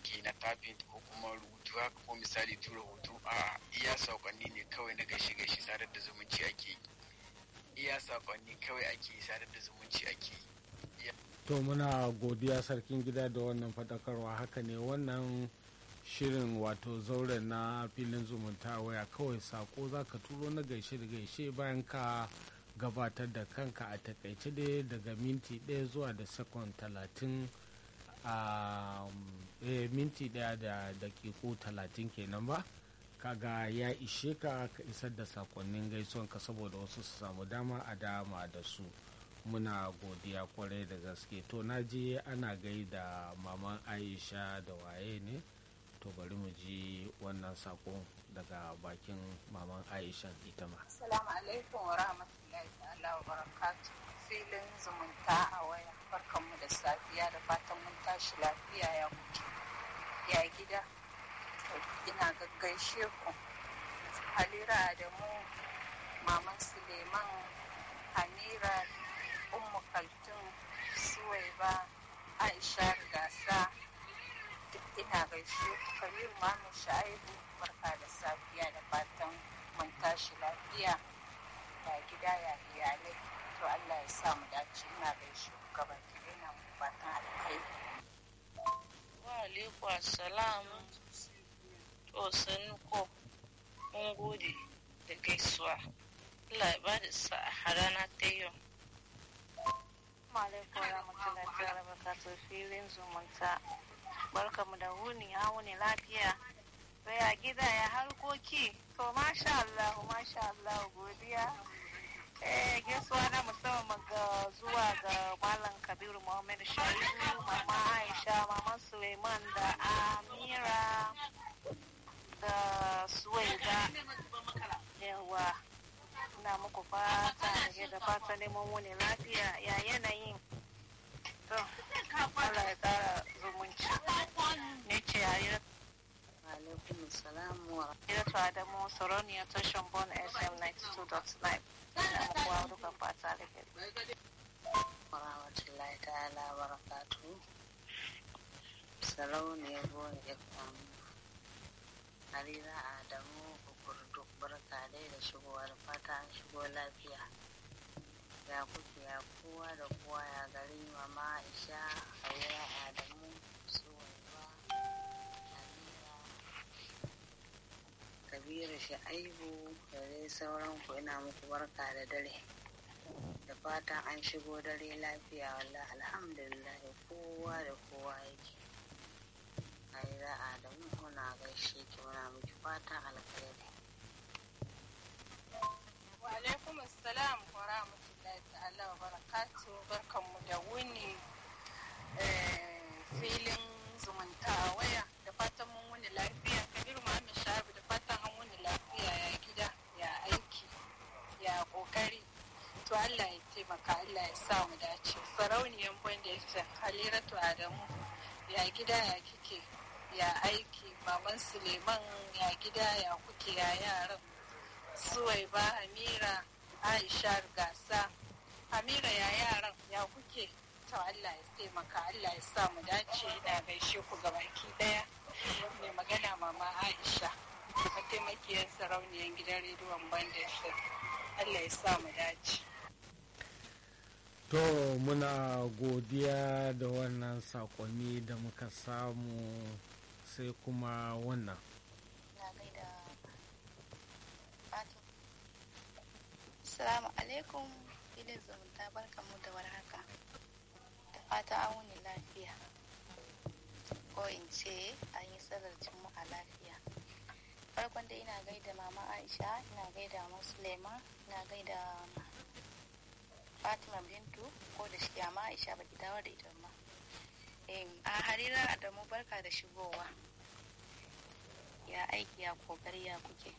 ake na tafin ko kuma rubutu haka ko misali tura hoto a iya saƙonni ne kawai na gaishe gaishe sadar da zumunci ake yi iya saƙonni kawai ake yi sadar da zumunci ake yi to muna godiya sarkin gida da wannan faɗakarwa haka ne wannan shirin wato zauren na filin zumunta waya kawai sako za ka turo na gaishe da gaishe bayan ka gabatar da kanka a takaice dai daga minti ɗaya zuwa da sekon talatin a minti ɗaya da dakiko talatin kenan ba kaga ya ishe ka ka isar da sakonnin gaisuwanka saboda wasu su samu dama a dama da su muna godiya kwarai da gaske to na je ana gaida maman aisha da waye ne to bari mu ji wannan sakon daga bakin maman aisha ita ma assalamu alaikum wa rahmatullahi ta'ala wa barakatu filin zumunta a waya barkanmu da safiya da fatan mun tashi lafiya ya kuke ya gida ina gaggaishe ku halira adamu maman suleiman hamira ummu kaltun suwaiba aisha gasa duk ina gaishe ku kabir mamu sha'ibu barka da safiya da fatan mun tashi lafiya ya gida ya iyalai to allah ya sa mu dace ina gaishe ku gaba ina fatan alkhairi wa alaikum assalam to sannu ko mun gode da gaisuwa Allah ya bada sa'a rana ta yau alaikum warahmatullahi ta'ala barakatuh filin zumunta barkamu da wuni ya wuni lafiya sai a gida ya harkoki to masha Allah masha Allah godiya eh gaisuwa na musamman ga zuwa ga malam kabiru muhammad shaibu mama aisha mama suleiman da amira da suwaida yawa ina muku fata da da fata neman wuni lafiya ya yanayin to Allah ya kara zumunci ne ce yayi alaikum salam wa Iratu Adamu Soroniya tashan Bon SM 92.9 ina muku wa duka fata alheri rahmatullahi ta'ala wa barakatu sarauniyar buwan fm harira adamu kukurdu barka dai da shigowar fata an shigo lafiya ya kuke ya kowa da kowa ya gari mama aisha harira adamu suwaiba harira kabiru sha'aibu da dai sauran ku ina muku barka da dare da fatan an shigo dare lafiya wallah alhamdulillah kowa da kowa yake aira adamu muna gaishe ki muna miki fatan alkhairi wa alaikum assalam wa rahmatullahi ta'ala wa barakatu barkanmu da wuni filin zumunta a waya da fatan mun wuni lafiya kabiru muhammad shahabu da fatan an wuni lafiya ya gida ya aiki ya kokari to allah ya taimaka allah ya sa mu dace sarauniyan banda ya haliratu adamu ya gida ya kike ya aiki maman suleiman ya gida ya kuke ya yaran suwaiba hamira aisha gasa hamira ya yaran ya kuke to allah ya taimaka allah ya sa mu dace ina gaishe ku gabaki daya mai magana mama aisha mataimakiyar sarauniyar gidan rediyon banda allah ya sa mu dace to muna godiya da wannan sakonni da muka samu sai kuma wannan na gaida Fatima. Assalamu alaikum filin zumunta barkanmu da warhaka. Da fata an wuni lafiya. Ko in ce an yi sallar a lafiya. Farkon dai ina gaida mama Aisha, ina gaida Musulema, ina gaida Fatima Bintu ko da shi amma Aisha baki dawo da ita ma. A harira Adamu barka da shigowa. Ya aiki ya kokari ya kuke.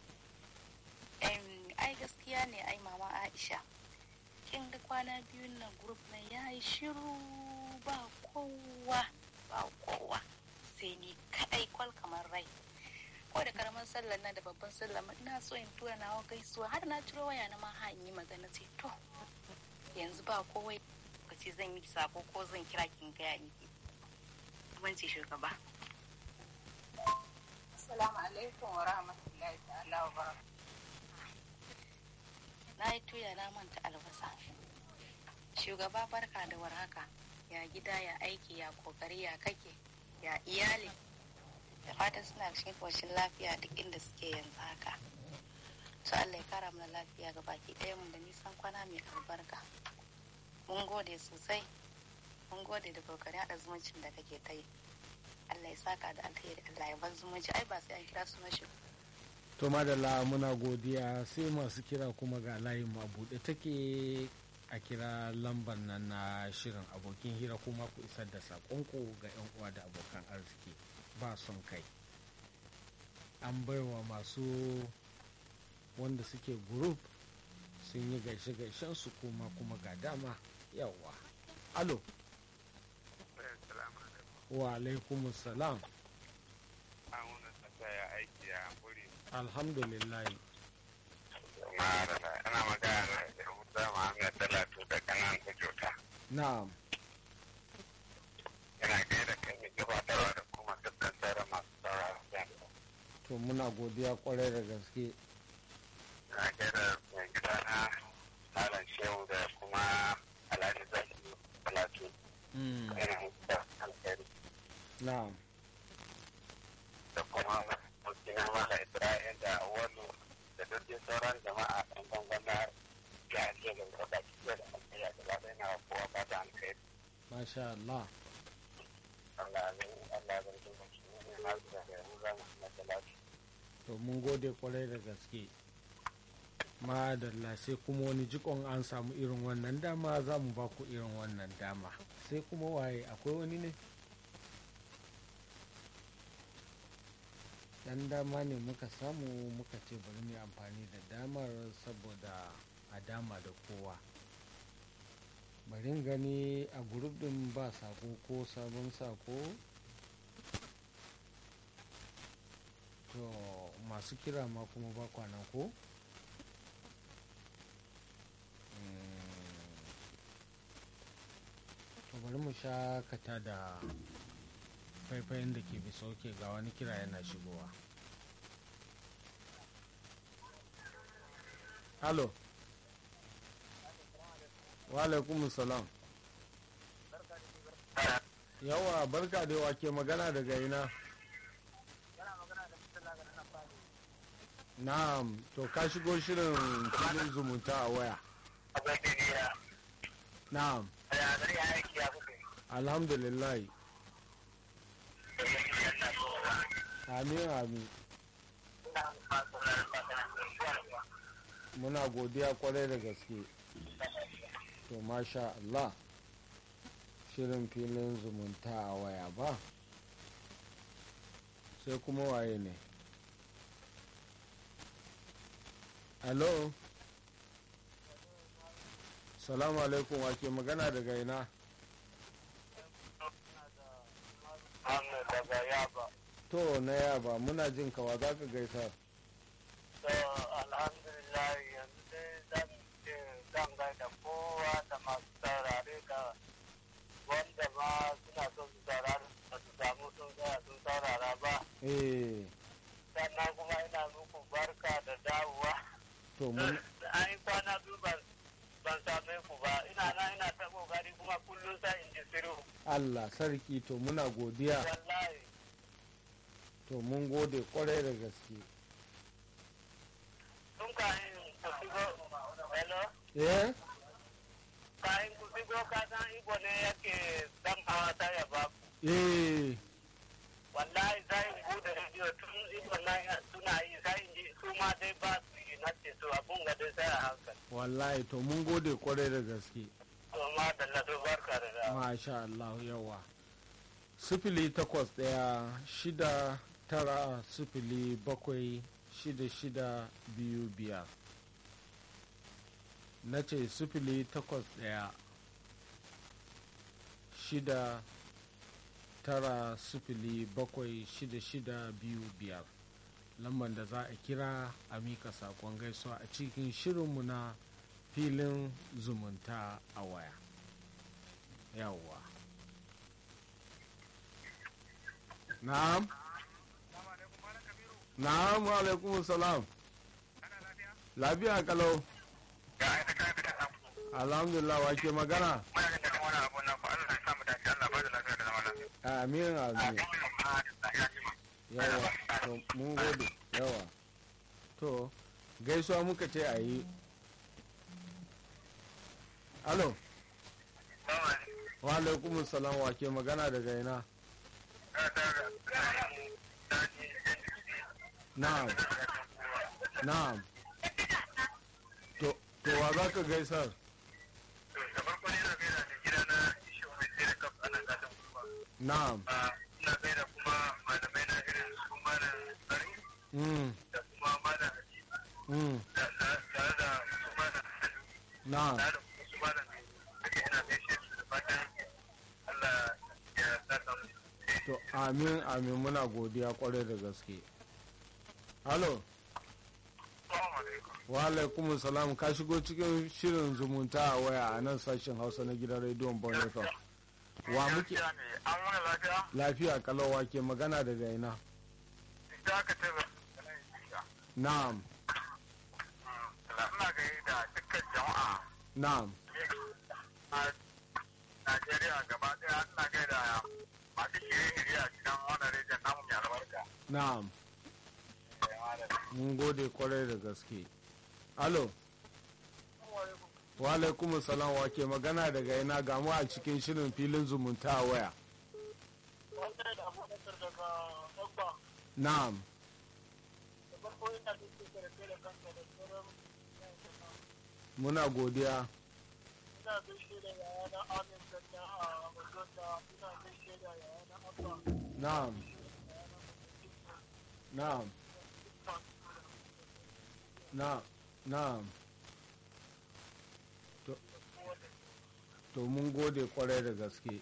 ai gaskiya ne ai mama aisha kin ga kwana biyun nan grup nan ya yi shiru ba kowa ba kowa sai ni kadai kwal kamar rai ko da karamin sallar nan da babban sallar ina so in tura nawa gaisuwa har na ciro waya na ma ha in yi magana sai to yanzu ba kowai ka ce zan yi sako ko zan kira kin gaya miki ban ce shugaba Assalamu alaikum wa rahmatullahi ta'ala wa barakatuh. na yi tuya na manta albasa shugaba barka da warhaka ya gida ya aiki ya kokari ya kake ya iyali da fatan suna cikin koshin lafiya duk inda suke yanzu haka su Allah ya kara mana lafiya ga baki ɗaya mun da nisan kwana mai albarka mun gode sosai mun gode da kokarin haɗa zumuncin da kake ta yi Allah ya saka da alheri Allah ya bar zumunci ai ba sai an kira sunan shi to madalla muna godiya sai masu kira kuma ga layin mu a buɗe take a kira lambar nan na shirin abokin hira kuma ku isar da saƙonku ga 'yan uwa da abokan arziki ba son kai an baiwa masu wanda suke group sun yi gaishe-gaishen su kuma kuma ga dama yawa alo wa alaikumus salam ya aiki a wuri alhamdulillah marala ana magana da yahuda muhammad talatu da kanan kujota na'am yana gaida kai mai gabatarwa da kuma dukkan sauran masu sauraron jami'a to muna godiya kwarai da gaske yana gaida mai gida na malam shehu da kuma alhaji zaki talatu Mm, yana da alheri na'am da kuma mutina mala ibrahim da awalu da dukkan sauran jama'a ɗan bangon na ya ce da wata kiyar da alheri da ba na kowa ba da alheri masha Allah Allah zai Allah zai duba shi ne na zuwa da yahuda muhammad talatu to mun gode kwarai da gaske madalla sai kuma wani jikon an samu irin wannan dama za mu ba ku irin wannan dama sai kuma waye akwai wani ne dan dama ne muka samu muka ce bari mu yi amfani da damar saboda a dama da kowa bari gani a group din ba sako ko sabon sako to masu kira ma kuma ba kwana ko to bari mu shakata da faifayin da ke bisa oke ga wani kira yana shigowa halo wa alaikum salam yawa barka da yawa ke magana daga ina na'am to ka shigo shirin filin zumunta a waya abin da ya na'am ya zai ya aiki ya kuke alhamdulillah da ya yi yana so amin amin ina masu lalata muna godiya kwarai da gaske to masha Allah shirin filin zumunta a waya ba sai kuma waye ne hello salamu alaikum wake magana daga ina Ahmed daga Yaba. to na yaba muna jin kawa za ka gaisa So, alhamdulillah yanzu dai zan ce zan gaida kowa da masu saurare da wanda ma suna son su saurare ba su samu sun tsaya sun saurara ba. eh Sannan kuma ina muku barka da dawowa. to mun An yi kwana biyu ban ban same ku ba. Ina na ina ta kokari kuma kullum sa in ji siru. Allah sarki to muna godiya Wallahi. to mun gode kwarai da gaske Tun kayan ku shigo. Hello? eh kayan ku shigo ka san Igbo ne yake dan hawa ta ya ba ku. eh Wallahi sai in bude rediyo tun Igbo na suna yi sai in ji su ma dai ba su yi na ce to abun ga dai sai a hankali. wallahi to mun gode kwarai da gaske To ma da lado barka da da. masha Allah yawa sifili takwas ɗaya shida tara sifili bakwai shida shida biyu biyar na ce sifili takwas ɗaya shida tara sifili bakwai shida shida biyu biyar lambar da za a kira a mika saƙon gaisuwa a cikin shirinmu na filin zumunta a waya yawwa na'am na'am wa alaikum salam lafiya kalau Ya aika kai fitan nan. alhamdulillah wa ke magana Muna jin daɗin wani abu nan ko Allah ya samu dace Allah ba da lafiya da zaman lafiya. amin amin Ya ji ma. yawa to mun gode yawa to gaisuwa muka ce a yi alo wa alaikum salam wa ke magana daga ina na'am na'am to to wa za ka gaisar Da farko ne na gaida da gida na ishe mai sai da kaf ana gadon kuma. na'am Ina gaida kuma malamai na irin su malam Sari mm, da kuma malam Habibu mm, da tare da su malam Sani. na'am tare da kuma su malam Duka ina gaishe su da fatan Allah ya saka mu. to amin amin muna godiya kwarai da gaske alo Assalamu alaikum. wa alaikum salam ka shigo cikin shirin zumunta a waya a nan sashen hausa na gidan rediyon bon fm wa muke Gaskiya ne, an wani lafiya? lafiya kalawa ke magana daga ina Da aka ce ba. na'am Ina gaida dukkan jama'a na'am a Najeriya gaba ɗaya ina gaida masu shirye-shirye a cikin wannan rejin namu mai albarka. na'am mun gode kwarai da gaske alo wa alaikum salam wa ke magana daga ina gamu a cikin shirin filin zumunta a waya Wanda da abubakar daga Ogba, na'am da farko ina da ke karfe da kanka da sauran muna godiya ina gaishe da yayana Amin Ganna a Mazonda, ina gaishe da yayana Abba, na'am na'am na na'am to, to mun gode kwarai da gaske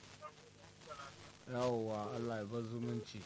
yawwa allah ya bar zumunci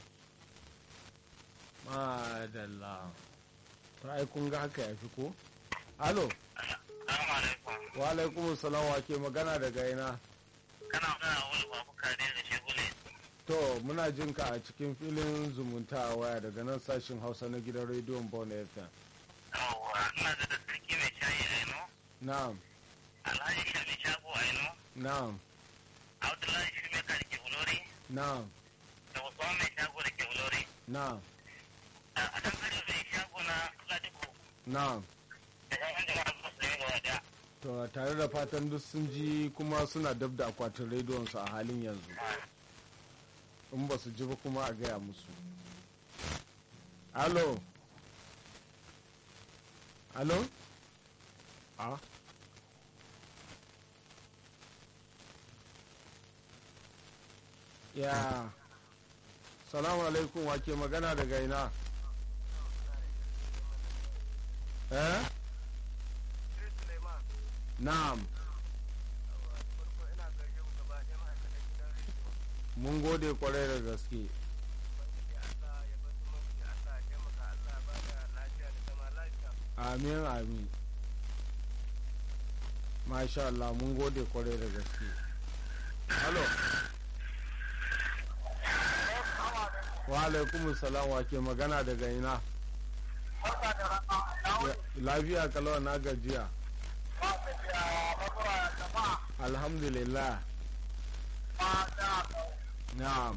madalla to ai kun ga haka ya fi ko alo Assalamu alaikum. wa alaikum salam wa ke magana daga ina Kana magana wani babu kare da shegule. to muna jin ka a cikin filin zumunta a waya daga nan sashin hausa na gidan rediyon bon fm Yawwa, ina da da sarki mai shayi aino, na'am Alhaji Shami Shago aino, na'am Abdullahi Shumeka da ke Ulori, na'am da Usman mai shago da ke Ulori. na'am a ɗan kare mai shago na Ladipo na'am da ƴaƴan jama'a musulmi gaba ɗaya. to tare da fatan duk sun ji kuma suna dab da akwatin rediyon su a halin yanzu in ba su ji ba kuma a gaya musu alo alo a ya salamu alaikum wake magana daga ina eh na'am mun gode kwarai da gaske amin amin masha Allah mun gode kwarai da gaske halo wa alaikum salam wa ke magana daga ina Ya- lafiya kalawa na gajiya alhamdulillah na'am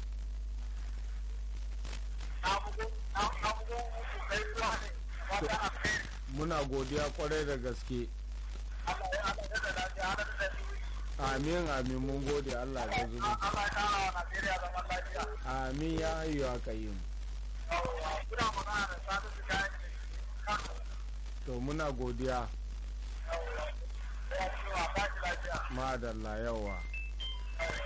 muna godiya kwarai da gaske amin amin mun gode Allah ya zuba amin ya hayyu aka yi mu to muna godiya madalla yawa